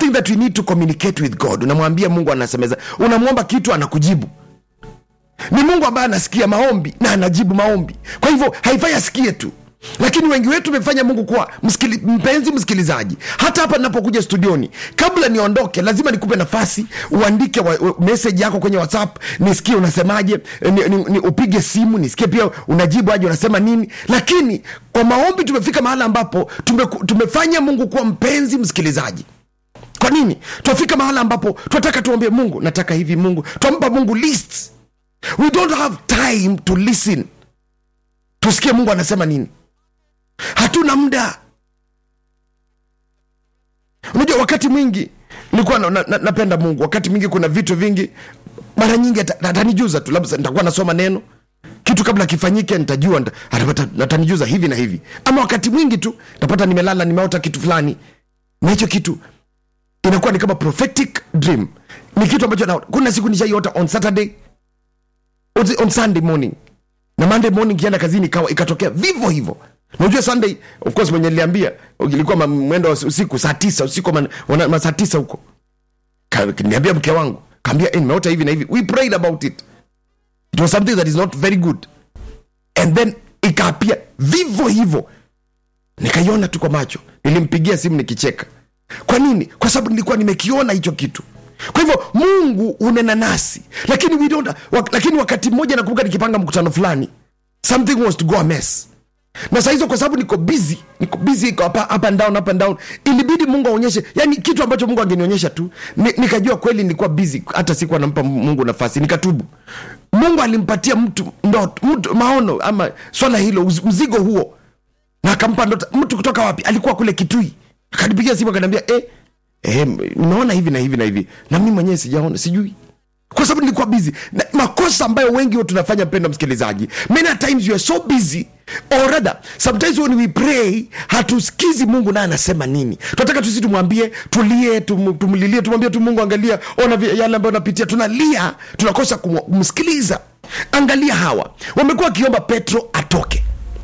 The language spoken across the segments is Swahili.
something that we need to communicate with god unamwambia mungu anasemeza unamwomba kitu anakujibu ni mungu ambaye anasikia maombi na anajibu maombi kwa hivyo haifai asikie tu lakini wengi wetu tumefanya mungu kuwa msikili, mpenzi msikilizaji hata hapa ninapokuja studioni kabla niondoke lazima nikupe nafasi uandike wa, wa, message yako kwenye whatsapp nisikie unasemaje ni, ni, ni, upige simu nisikie pia unajibu aje unasema nini lakini kwa maombi tumefika mahali ambapo tume, tumefanya mungu kuwa mpenzi msikilizaji kwa nini twafika mahala ambapo tunataka tuambie mungu nataka hivi mungu twampa mungu list we don't have time to listen tusikie mungu anasema nini hatuna muda unajua wakati mwingi nilikuwa na, na, na, napenda mungu wakati mwingi kuna vitu vingi mara nyingi ata- atanijuza tu labda nitakuwa nasoma neno kitu kabla kifanyike nitajua nita- atapata- atanijuza hivi na hivi ama wakati mwingi tu napata nimelala nimeota kitu fulani na hicho kitu inakuwa ni kama prophetic dream ni kitu ambacho na, kuna siku nishaiota on saturday on- on sunday morning na monday morning kienda kazini ikawa ikatokea vivyo hivyo najua sunday of course mwenye niliambia ilikuwa ma- mwendo wa usiku saa tisa usiku ma- wana- ma saa tisa huko Ka- niambia mke wangu kaambia eh, nimeota hivi na hivi we prayed about it it was something that is not very good and then ikaapia vivyo hivyo nikaiona tu kwa macho nilimpigia simu nikicheka kwa nini kwa sababu nilikuwa nimekiona hicho kitu kwa hivyo mungu unena nasi lakini we don't, wak, lakini wakati mmoja nakumbuka nikipanga mkutano fulani something was to go amiss na saa hizo kwa sababu niko busy niko busy iko up, up and down up and down ilibidi mungu aonyeshe yani kitu ambacho mungu angenionyesha tu ni, nikajua kweli nilikuwa busy hata sikuwa nampa mungu nafasi nikatubu mungu alimpatia mtu ndoto mtu maono ama swala hilo uz- mzigo huo na akampa ndoto mtu kutoka wapi alikuwa kule kitui akanipigia simu akaniambia eh, eh, nimeona hivi na hivi na hivi na mi mwenyewe sijaona sijui kwa sababu nilikuwa busy na makosa ambayo wengi wetu tunafanya mpendo msikilizaji many a times you are so busy or rather sometimes when we pray hatusikizi mungu naye anasema nini tunataka tusi tumwambie tulie tum, tumlilie tumwambie tu mungu angalia ona vi- yale ambayo napitia tunalia tunakosa kumu- kumsikiliza angalia hawa wamekuwa wakiomba petro atoke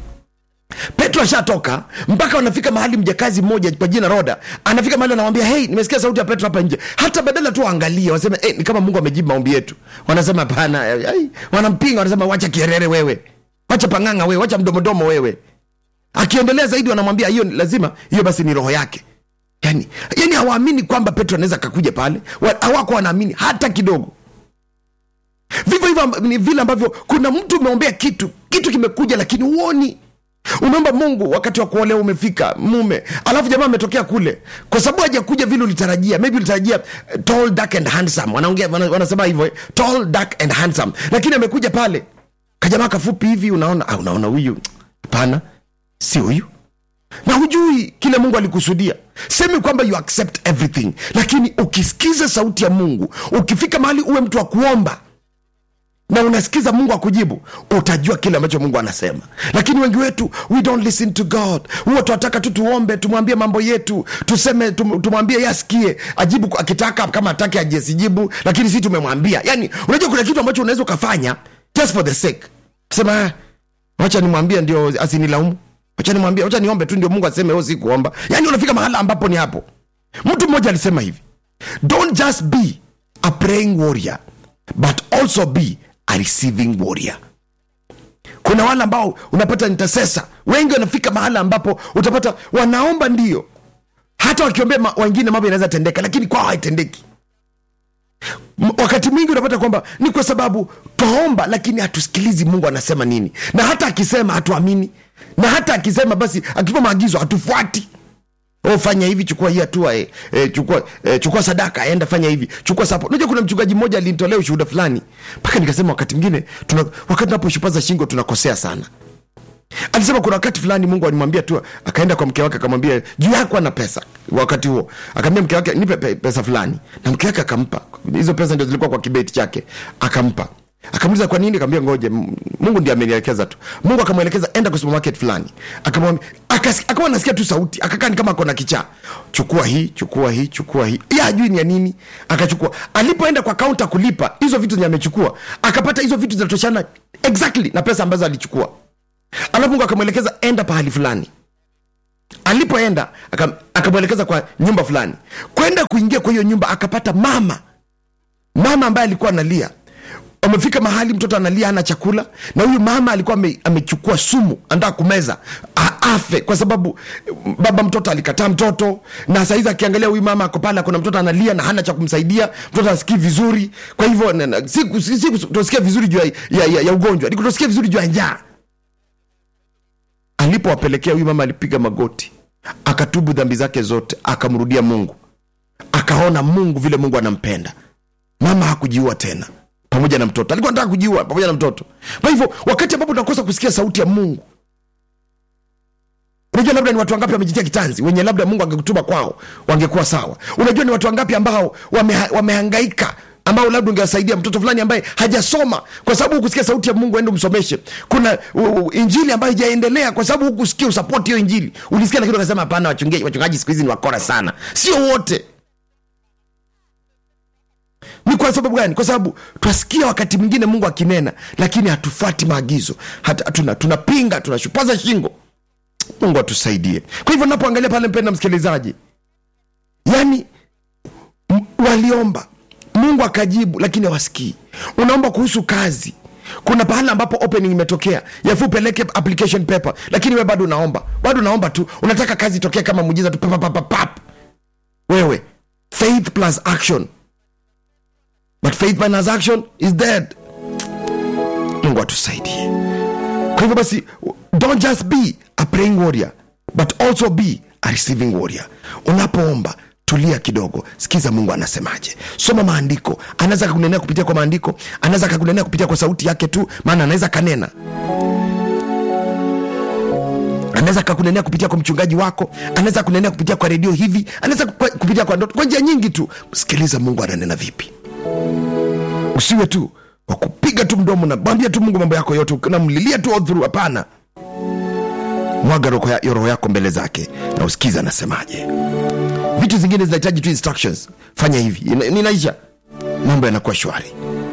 petro ashatoka mpaka wanafika mahali mjakazi mmoja kwa jina roda anafika mahali anawambia hei nimesikia sauti ya petro hapa nje hata badala tu waangalie waseme hey, ni kama mungu amejibu maombi yetu wanasema hapana ai, wanampinga wanasema wacha kierere wewe wacha pang'anga wewe wacha mdomodomo wewe akiendelea zaidi wanamwambia hiyo ni- lazima hiyo basi ni roho yake yani, yani hawaamini kwamba petro anaweza kakuja pale Wa- hawako wanaamini hata kidogo vivyo hivyo amb- ni vile ambavyo kuna mtu umeombea kitu kitu kimekuja lakini huoni umeomba mungu wakati wa kuolewa umefika mume alafu jamaa ametokea kule kwa sababu hajakuja vile ulitarajia maybe ulitarajia eh, tall dark and handsome wanaongea wana- wanasema hivyo eh, tall dark and handsome lakini amekuja pale kajamaa kafupi hivi unaona ah, unaona huyu hapana si huyu na hujui kile mungu alikusudia semi kwamba you accept everything lakini ukisikiza sauti ya mungu ukifika mahali uwe mtu wa kuomba na unasikiza mungu akujibu utajua kile ambacho mungu anasema lakini wengi wetu we don't listen to god huwa tunataka tu tuombe tumwambie mambo yetu tuseme tum, tumwambie ye asikie ajibu kwa- akitaka kama atake ajesijibu lakini si tumemwambia yani unajua kuna kitu ambacho unaweza ukafanya just for the sake sema "Ah, wacha nimwambie ndio asinilaumu wacha nimwambie wacha niombe tu ndio mungu aseme o si kuomba yani unafika mahala ambapo ni hapo mtu mmoja alisema hivi don't just be a praying warrior but also be a receiving warrior kuna wale ambao unapata intercessor wengi wanafika mahala ambapo utapata wanaomba ndio hata wakiombea ma- wengine mambo yanaweza tendeka lakini kwao haitendeki M- wakati mwingi unapata kwamba ni kwa sababu twaomba lakini hatusikilizi mungu anasema nini na hata akisema hatuamini na hata akisema basi akitupa maagizo hatufuati oh, fanya hivi chukua hii hatua eh, eh, chukua, eh, chukua sadaka enda fanya hivi chukua sapo unajua kuna mchungaji mmoja alinitolea ushuhuda fulani mpaka nikasema wakati mwingine tuna, wakati tunaposhupaza shingo tunakosea sana alisema kuna wakati fulani mungu alimwambia tu akaenda kwa mke wake akamwambia juu yako ana pesa wakati huo akaambia mke wake nipe pe- pesa fulani na mke wake akampa hizo pesa ndio zilikuwa kwa kibeti chake akampa akamuliza kwa nini akaambia ngoje M- mungu ndiye amenielekeza tu mungu akamwelekeza enda kwa supermarket fulani akamwambia akas- akawa anasikia tu sauti akakaa ni kama akona kichaa chukua hii chukua hii chukua hii ya ajui ni ya nini akachukua alipoenda kwa kaunta kulipa hizo vitu zenye amechukua akapata hizo vitu zinatoshana exactly na pesa ambazo alichukua alafu mungu akamwelekeza enda pahali fulani alipoenda aka- akamwelekeza kwa nyumba fulani kwenda kuingia kwa hiyo nyumba akapata mama mama ambaye alikuwa analia amefika mahali mtoto analia ana chakula na huyu mama alikuwa ame, amechukua sumu anataka kumeza a- afe kwa sababu eh, baba mtoto alikataa mtoto na saizi akiangalia huyu mama ako pale kuna mtoto analia na hana cha kumsaidia mtoto asikii vizuri kwa hivyo na- na- si si- si kutosikia vizuri juu ya, ya, ya, ya ugonjwa ni kutosikia vizuri juu ya njaa alipowapelekea huyu mama alipiga magoti akatubu dhambi zake zote akamrudia mungu akaona mungu vile mungu anampenda mama hakujiua tena pamoja na mtoto alikuwa anataka kujiua pamoja na mtoto kwa hivyo wakati ambapo tunakosa kusikia sauti ya mungu unajua labda ni watu wangapi wamejitia kitanzi wenye labda mungu angekutuma kwao wangekuwa sawa unajua ni watu wangapi ambao wameha, wamehangaika ambao labda ungewasaidia mtoto fulani ambaye hajasoma kwa sababu hukusikia sauti ya mungu ende umsomeshe kuna u, u, injili ambayo haijaendelea kwa sababu hukusikia usapoti hiyo injili ulisikia lakini ukasema hapana wachungaji wachungaji siku hizi ni wakora sana sio wote ni kwa sababu gani kwa sababu twasikia wakati mwingine mungu akinena lakini hatufuati maagizo hata tuna, tunapinga tunashupaza shingo mungu atusaidie kwa hivyo napoangalia pale mpenda msikilizaji yani m- waliomba mungu akajibu lakini hawasikii unaomba kuhusu kazi kuna pahala ambapo opening imetokea yafu upeleke application paper lakini we bado unaomba bado unaomba tu unataka kazi itokee kama mujiza tu papapapapap wewe faith plus action but faith minus action is dead mungu atusaidie kwa hivyo basi don't just be a praying warrior but also be a receiving warrior unapoomba tulia kidogo sikiza mungu anasemaje soma maandiko anaweza kakunenea kupitia kwa maandiko anaweza kakunenea kupitia kwa sauti yake tu maana anaweza kanena anaweza kakunenea kupitia kwa mchungaji wako anaweza kunenea kupitia kwa redio hivi anaweza kwa- kupitia kwa ndoto kwa njia nyingi tu sikiliza mungu ananena vipi usiwe tu wakupiga tu mdomo na mwambia tu mungu mambo yako yote unamlilia tu all through hapana mwaga roho ya- roho yako mbele zake na usikiza anasemaje vitu zingine zinahitaji tu instructions fanya hivi Ina- ninaisha mambo yanakuwa shwari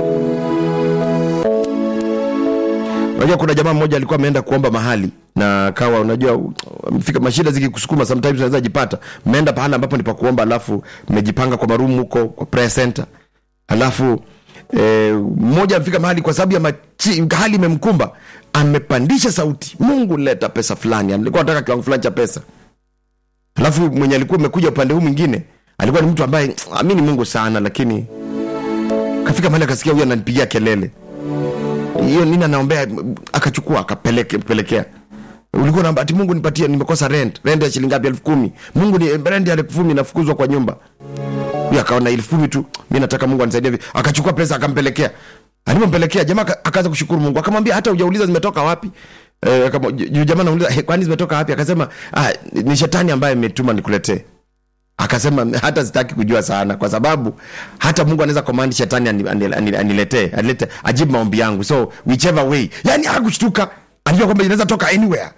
unajua kuna jamaa mmoja alikuwa ameenda kuomba mahali na kawa unajua amefika mashida zikikusukuma sometimes unaweza jipata mmeenda pahala ambapo ni pa kuomba alafu mmejipanga kwa marumu huko kwa prayer center alafu eh, mmoja amefika mahali kwa sababu ya machi, hali imemkumba amepandisha sauti mungu leta pesa fulani alikuwa anataka kiwango fulani cha pesa alafu mwenye alikuwa amekuja upande huu mwingine alikuwa ni mtu ambaye amini mungu sana lakini kafika mahali akasikia huyu ananipigia kelele hiyo nini anaombea akachukua akapelekea ulikuwa naomba ati mungu nipatie nimekosa rent rent ya shilingi ngapi elfu kumi mungu ni rent ya elfu kumi nafukuzwa kwa nyumba huyu akaona elfu kumi tu mi nataka mungu anisaidie hivi akachukua pesa akampelekea alipompelekea jamaa aka- akaanza kushukuru mungu akamwambia hata hujauliza zimetoka wapi Eh, akamo- ju- jamaa nauliza "Eh, kwani zimetoka wapi akasema ah, ni shetani ambaye imetuma nikuletee akasema hata sitaki kujua sana kwa sababu hata mungu anaweza command shetani ani- ani- ani- aniletee anilete ajibu maombi yangu so whichever way yani hakushtuka alijua kwamba inaweza toka anywhere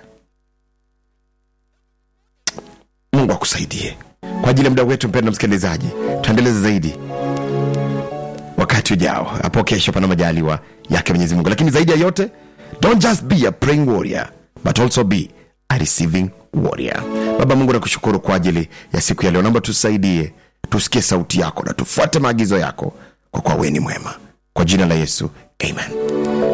mungu akusaidie kwa ajili ya muda wetu mpenda msikilizaji tuendeleze zaidi wakati ujao hapo kesho pana majaliwa yake mwenyezi mungu lakini zaidi ya yote don't just be a praying warrior but also be a receiving warrior baba mungu nakushukuru kwa ajili ya siku ya leo naomba tusaidie tusikie sauti yako na tufuate maagizo yako kwa kuwa wewe ni mwema kwa jina la yesu amen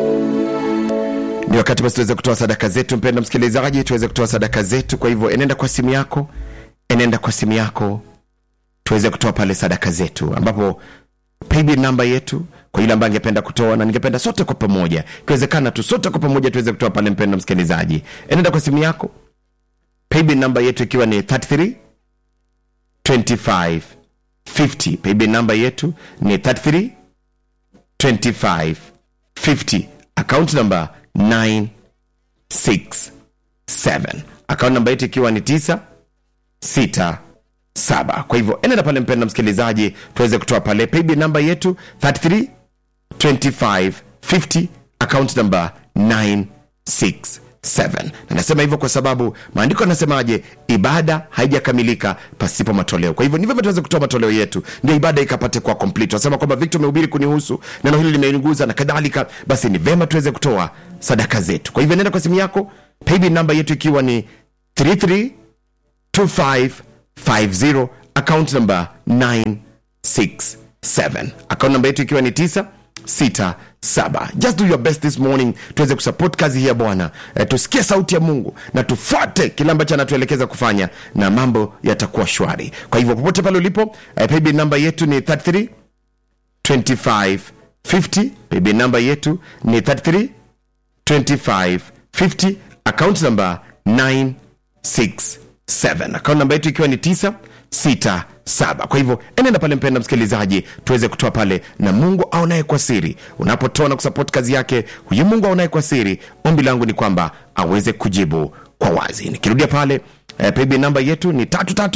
ni wakati basi tuweze kutoa sadaka zetu mpenda msikilizaji tuweze kutoa sadaka zetu kwa hivyo enenda kwa simu yako enenda kwa simu yako tuweze kutoa pale sadaka zetu ambapo paybill namba yetu kwa yule ambaye angependa kutoa na ningependa sote kwa pamoja ikiwezekana tu sote kwa pamoja tuweze kutoa pale mpenda msikilizaji enenda kwa simu yako paybill namba yetu ikiwa ni 33 25 50 paybill namba yetu ni 33 25 50 account number 967 account namba yetu ikiwa ni 9 6 saba kwa hivyo enenda pale mpenda msikilizaji tuweze kutoa pale paybill namba yetu 33 25 50 account number 967 na nasema hivyo kwa sababu maandiko yanasemaje ibada haijakamilika pasipo matoleo kwa hivyo ni vyema tuweze kutoa matoleo yetu ndio ibada ikapate kuwa complete wasema kwamba victor umehubiri kunihusu neno hili limeniguza na kadhalika basi ni vyema tuweze kutoa sadaka zetu kwa hivyo nenda kwa simu yako paybill namba yetu ikiwa ni 33 2550 account number 967 account number yetu ikiwa ni 967 just do your best this morning tuweze kusupport kazi hii ya bwana eh, tusikie sauti ya mungu na tufuate kile ambacho anatuelekeza kufanya na mambo yatakuwa shwari kwa hivyo popote pale ulipo eh, paybill namba yetu ni 33 2550 paybill namba yetu ni 33 2550 account number 967 account namba yetu ikiwa ni 967 kwa hivyo enenda pale mpenda msikilizaji tuweze kutoa pale na mungu aonaye kwa siri unapotoa na kusupport kazi yake huyu mungu aonaye kwa siri ombi langu ni kwamba aweze kujibu kwa wazi nikirudia pale eh, paybill namba yetu ni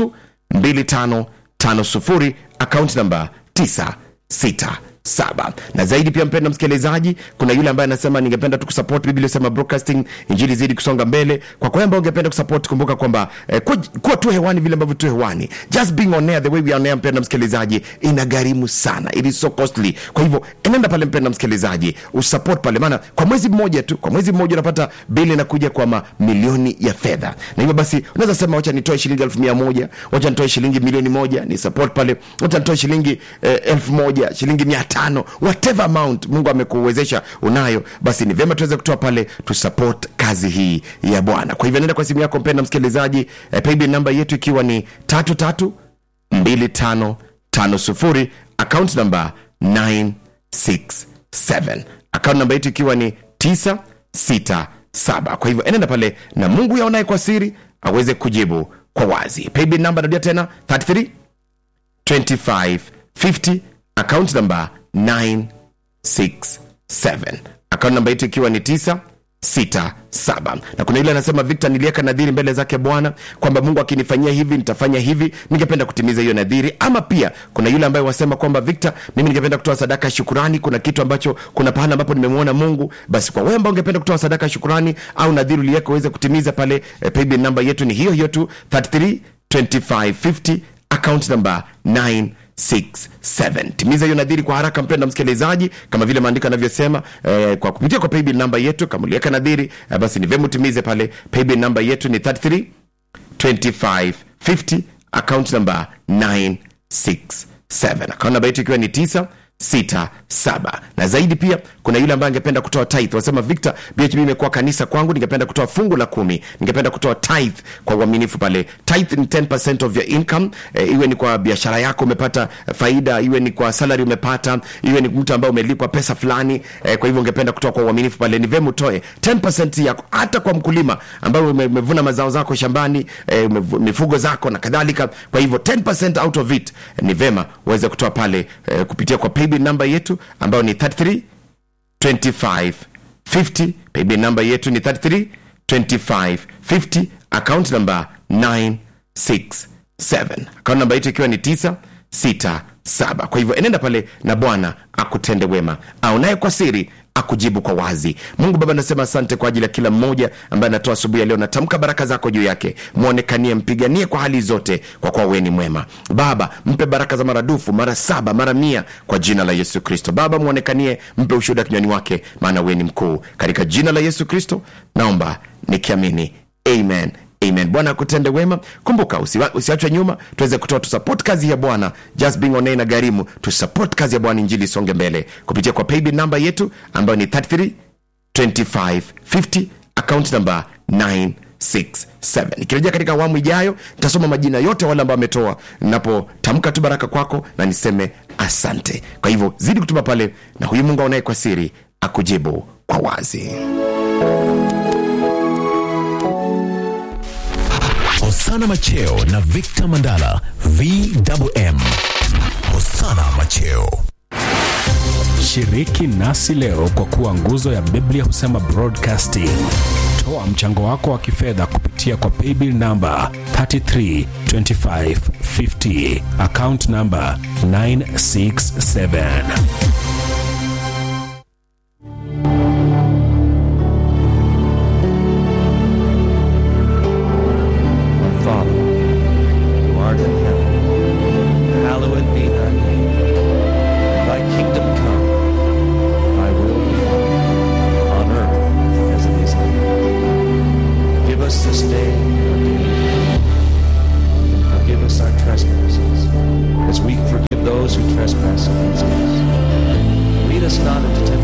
332550 account namba 967 saba na zaidi pia mpenda msikilizaji kuna yule ambaye anasema ningependa tukusupport biblia inasema broadcasting injili zidi kusonga mbele kwa kwa ambao ungependa kusupport kumbuka kwamba eh, kuwa, kuwa tu hewani vile ambavyo tu hewani just being on air the way we are on air mpenda msikilizaji inagharimu sana it is so costly kwa hivyo enenda pale mpenda msikilizaji usupport pale maana kwa mwezi mmoja tu kwa mwezi mmoja unapata bili inakuja kwa mamilioni ya fedha na hivyo basi unaweza sema wacha nitoe shilingi elfu mia moja wacha nitoe shilingi milioni moja ni support pale wacha nitoe shilingi eh, elfu moja shilingi mia tano whatever amount mungu amekuwezesha unayo basi ni vyema tuweze kutoa pale tusupport kazi hii ya bwana kwa hivyo nenda kwa simu yako mpenda msikilizaji eh, paybill namba yetu ikiwa ni tatu tatu 2550 account number 967 account namba yetu ikiwa ni 967 kwa hivyo enenda pale na mungu yaonaye kwa siri aweze kujibu kwa wazi paybill namba narudia tena 33 2550 account number 967 account namba yetu ikiwa ni 9 sita saba na kuna yule anasema victor niliweka nadhiri mbele zake bwana kwamba mungu akinifanyia hivi nitafanya hivi ningependa kutimiza hiyo nadhiri ama pia kuna yule ambaye wasema kwamba victor mimi ningependa kutoa sadaka ya shukurani kuna kitu ambacho kuna pahala ambapo nimemwona mungu basi kwa wewe ambao ungependa kutoa sadaka ya shukurani au nadhiri uliweka uweze kutimiza pale eh, paybill namba yetu ni hiyo hiyo tu 33 2550 account number 9 67 timiza hiyo nadhiri kwa haraka mpenda msikilizaji kama vile maandiko yanavyosema eh, kwa kupitia kwa paybill namba yetu kama uliweka nadhiri eh, basi ni vyema utimize pale paybill namba yetu ni 33 2550 account number 967 account namba yetu ikiwa ni 9 sita saba na zaidi pia kuna yule ambaye angependa kutoa tithe wasema victor bhb imekuwa kanisa kwangu ningependa kutoa fungu la kumi ningependa kutoa tithe kwa uaminifu pale tithe ni 10% of your income e, iwe ni kwa biashara yako umepata faida iwe ni kwa salary umepata iwe ni mtu ambaye umelipwa pesa fulani e, kwa hivyo ungependa kutoa kwa uaminifu pale ni vema utoe 10% yako hata kwa mkulima ambaye ume- umevuna mazao zako shambani e, umevu- mifugo zako na kadhalika kwa hivyo 10% out of it e, ni vema uweze kutoa pale e, kupitia kwa paybill namba yetu ambayo ni 33 25 50 paybill namba yetu ni 33 25 50 account number 967 account namba yetu ikiwa ni 967 kwa hivyo enenda pale na bwana akutende wema aonaye kwa siri akujibu kwa wazi mungu baba nasema asante kwa ajili ya kila mmoja ambaye anatoa asubuhi ya leo natamka baraka zako juu yake mwonekanie mpiganie kwa hali zote kwa kuwa wewe ni mwema baba mpe baraka za maradufu mara saba mara mia kwa jina la yesu kristo baba mwonekanie mpe ushuhuda kinywani wake maana wewe ni mkuu katika jina la yesu kristo naomba nikiamini amen amen bwana akutende wema kumbuka usiwa- usiachwe nyuma tuweze kutoa tusupport kazi ya bwana just being on air na gharimu tusupport kazi ya bwana injili isonge mbele kupitia kwa paybill namba yetu ambayo ni 33 2550 account number 967 nikirejea katika awamu ijayo nitasoma majina yote wale ambao wametoa napotamka tu baraka kwako na niseme asante kwa hivyo zidi kutuma pale na huyu mungu aonaye kwa siri akujibu kwa wazi Hosana Macheo na Victor Mandala VMM. Hosana Macheo. Shiriki nasi leo kwa kuwa nguzo ya Biblia husema broadcasting. Toa mchango wako wa kifedha kupitia kwa paybill namba 332550 account namba 967. Our Father, who art in heaven, hallowed be thy name. Thy kingdom come, thy will be done, on earth as it is in heaven. Give us this day our daily bread, us not into temptation